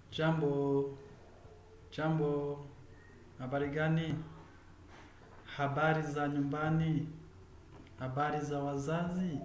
Jambo, jambo, habari gani? Habari za nyumbani? Habari za wazazi?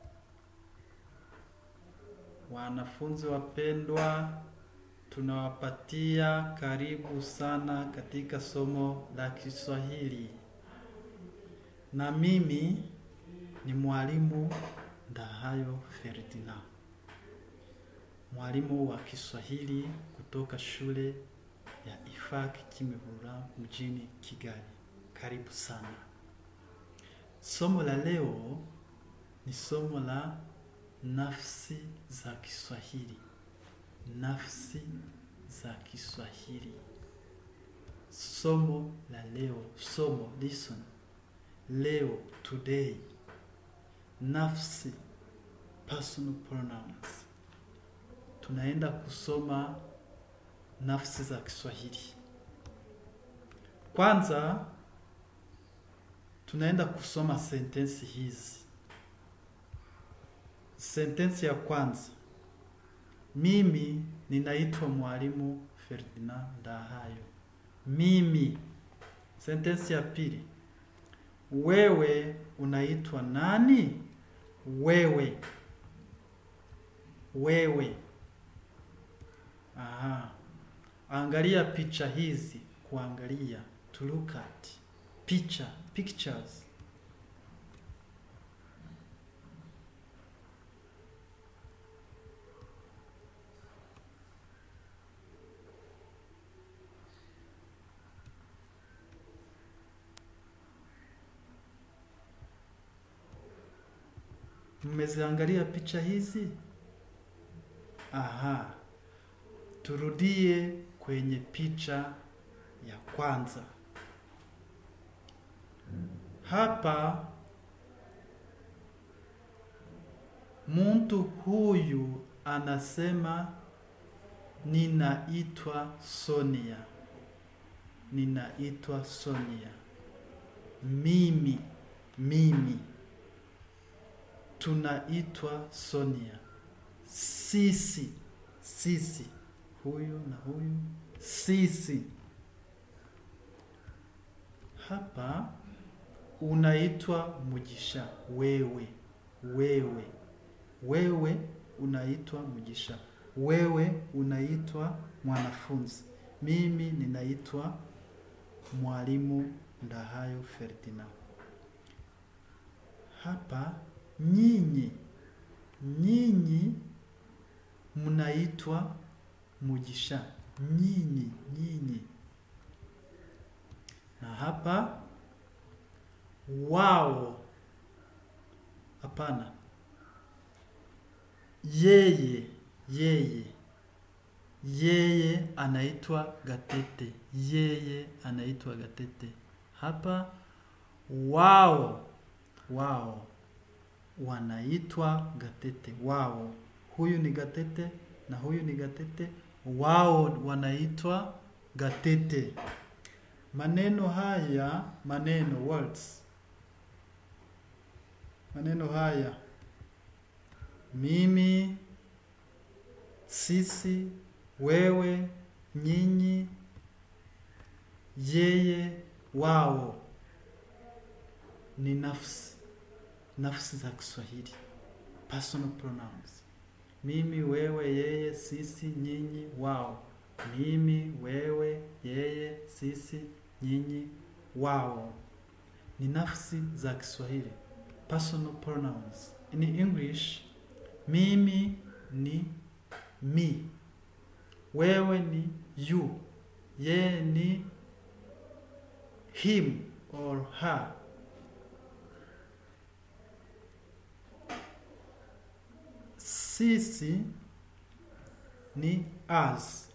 Wanafunzi wapendwa, tunawapatia karibu sana katika somo la Kiswahili. Na mimi ni mwalimu Ndahayo Ferdinand. Mwalimu wa Kiswahili kutoka shule ya Ifak Kimihurura mjini Kigali. Karibu sana. Somo la leo ni somo la nafsi za Kiswahili. Nafsi za Kiswahili. Somo la leo, somo listen. Leo, today. Nafsi, personal pronouns. Tunaenda kusoma nafsi za Kiswahili. Kwanza tunaenda kusoma sentensi hizi. Sentensi ya kwanza, mimi ninaitwa mwalimu Ferdinand Ndahayo. Mimi. Sentensi ya pili, wewe unaitwa nani? Wewe. Wewe. Aha. Angalia picha hizi, kuangalia, to look at. Picha, pictures. Mmeziangalia picha hizi? Aha. Turudie kwenye picha ya kwanza. Hapa mtu huyu anasema ninaitwa Sonia. Ninaitwa Sonia. Mimi, mimi. Tunaitwa Sonia. Sisi, sisi. Huyu na huyu. Sisi. Hapa unaitwa Mugisha. Wewe, wewe. Wewe unaitwa Mugisha. Wewe unaitwa mwanafunzi. Mimi ninaitwa mwalimu Ndahayo Ferdinand. Hapa nyinyi, nyinyi mnaitwa Mugisha. Nyinyi, nyinyi. Na hapa wao, hapana, yeye, yeye, yeye anaitwa Gatete. Yeye anaitwa Gatete. Hapa wao, wao wanaitwa Gatete. Wao, huyu ni Gatete na huyu ni Gatete. Wao wanaitwa Gatete. Maneno haya, maneno words, maneno haya, mimi, sisi, wewe, nyinyi, yeye, wao ni nafsi, nafsi za Kiswahili, personal pronouns. Mimi, wewe, yeye, sisi, nyinyi, wao. Mimi, wewe, yeye, sisi, nyinyi, wao ni nafsi za Kiswahili, personal pronouns. In English, mimi ni me, wewe ni you, yeye ni him or her. Sisi ni us.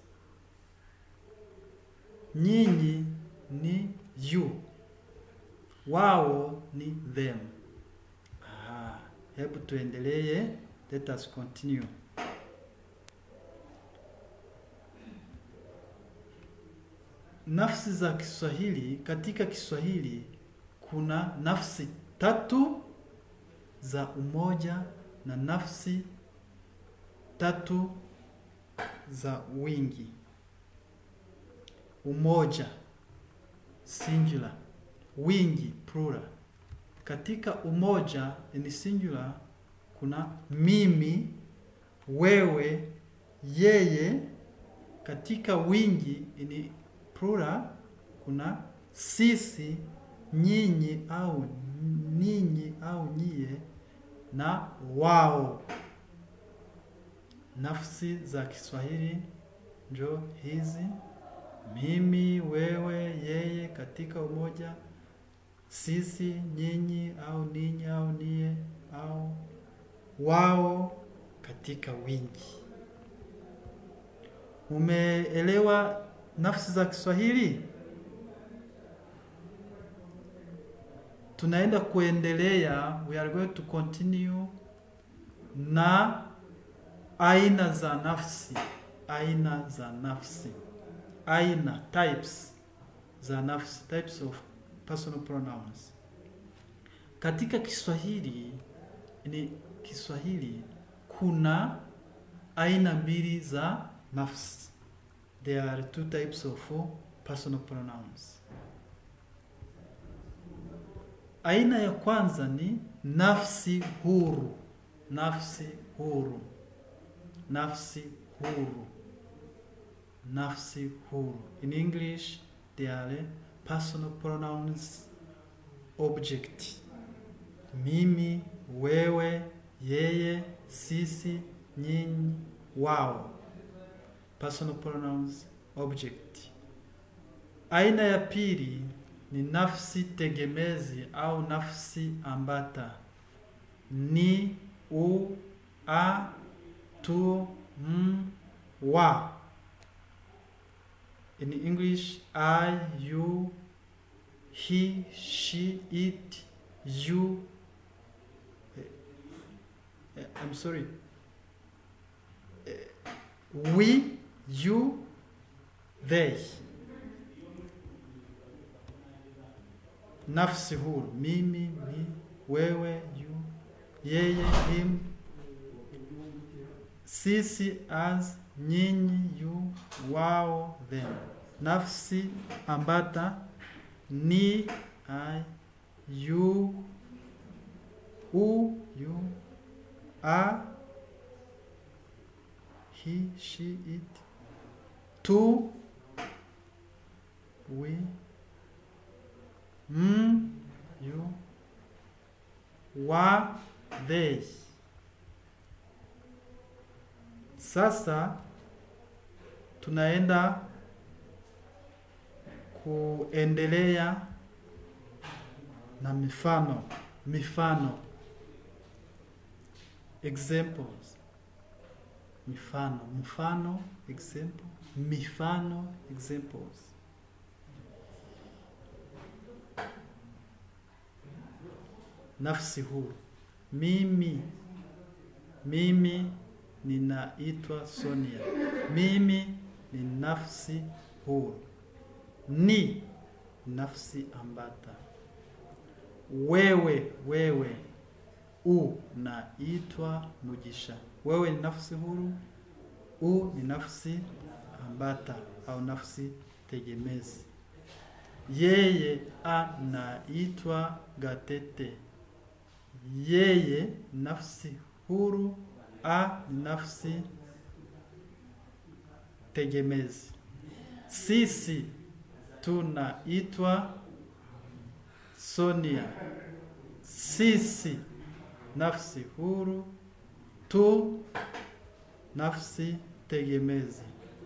Nyinyi ni you. Wao ni them. Aha, hebu tuendelee. Let us continue. Nafsi za Kiswahili, katika Kiswahili kuna nafsi tatu za umoja na nafsi tatu za wingi. umoja singular, wingi plural. Katika umoja ni singular, kuna mimi, wewe, yeye. Katika wingi ni plural, kuna sisi, nyinyi au ninyi au nyie na wao. Nafsi za Kiswahili njo hizi: mimi, wewe, yeye katika umoja, sisi, nyinyi au ninyi au nie au wao katika wingi. Umeelewa nafsi za Kiswahili? Tunaenda kuendelea, we are going to continue na aina za nafsi, aina za nafsi, aina types za nafsi, types of personal pronouns. Katika Kiswahili ni Kiswahili kuna aina mbili za nafsi. There are two types of personal pronouns. Aina ya kwanza ni nafsi huru, nafsi huru, nafsi huru, nafsi huru. In English, they are personal pronouns object. Mimi, wewe, yeye, sisi, nyinyi, wao. Personal pronouns object. Aina ya pili ni nafsi tegemezi au nafsi ambata. Ni, u, a, tu, m, wa. In English, I, you, he, she, it, you. eh, I'm sorry. Eh, We, you, they. Nafsi huru, mimi, mi, wewe, you, yeye, him, sisi, us, nyinyi, you, wao, them. Nafsi ambata ni, I, you, u, you, a, he, she, it, tu, we, m, you, wa, they. Sasa tunaenda kuendelea na mifano mifano examples mifano mfano example mifano examples nafsi huru mimi mimi ninaitwa Sonia mimi ni nafsi huru ni nafsi ambata wewe wewe unaitwa Mugisha. Wewe ni nafsi huru, u ni nafsi ambata au nafsi tegemezi. Yeye anaitwa Gatete. Yeye nafsi huru, a nafsi tegemezi. Sisi tunaitwa Sonia. Sisi nafsi huru, tu nafsi tegemezi.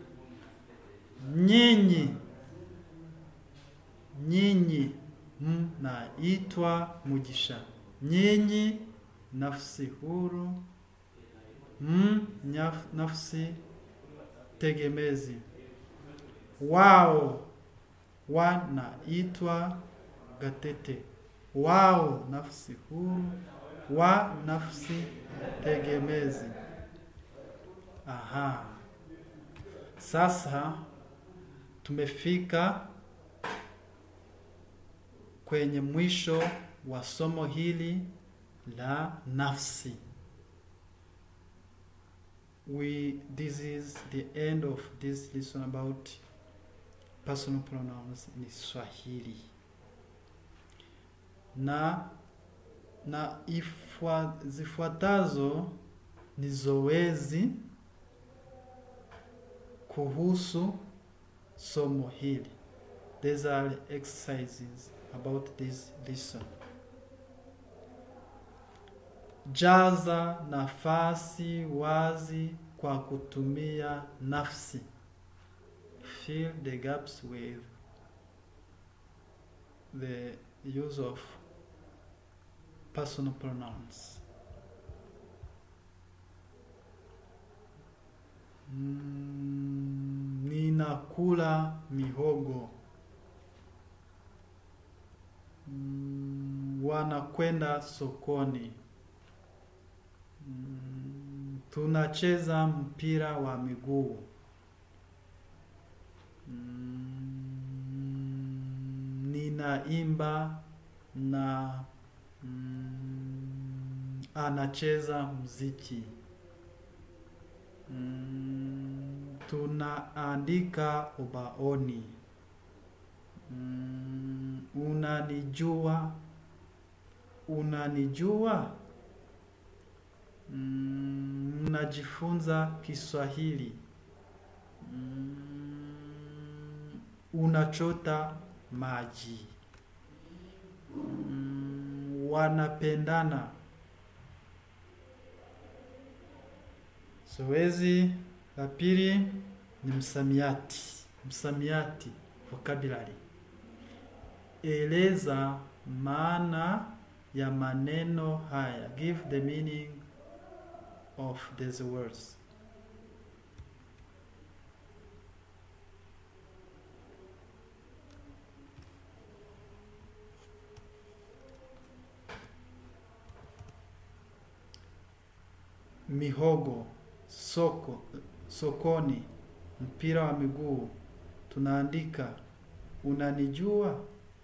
Nyinyi nyinyi mnaitwa Mugisha. Nyinyi nafsi huru, m nyaf- nafsi tegemezi. Wao wanaitwa Gatete. Wao nafsi huru, wa nafsi tegemezi. Aha. Sasa tumefika kwenye mwisho wa somo hili la nafsi. We this is the end of this lesson about personal pronouns ni Swahili na na ifwa, zifuatazo ni zoezi kuhusu somo hili. These are exercises about this lesson. Jaza nafasi wazi kwa kutumia nafsi. Fill the gaps with the use of personal pronouns. Mm, ninakula mihogo. Mm, wanakwenda sokoni. Mm, tunacheza mpira wa miguu. Mm, ninaimba na mm, anacheza muziki. Mm, tunaandika ubaoni. Mm, unanijua. Unanijua. Mm, mnajifunza Kiswahili. Mm, unachota maji. Mm, wanapendana. Zoezi la pili ni msamiati. Msamiati, vocabulary. Eleza maana ya maneno haya. Give the meaning of these words. Mihogo, soko, sokoni, mpira wa miguu, tunaandika, unanijua,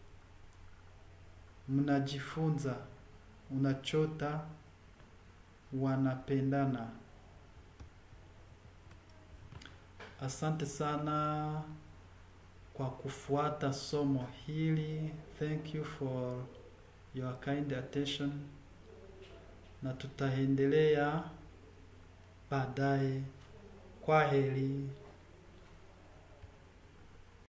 mnajifunza, unachota, wanapendana. Asante sana kwa kufuata somo hili. Thank you for your kind attention, na tutaendelea baadaye. Kwa heri.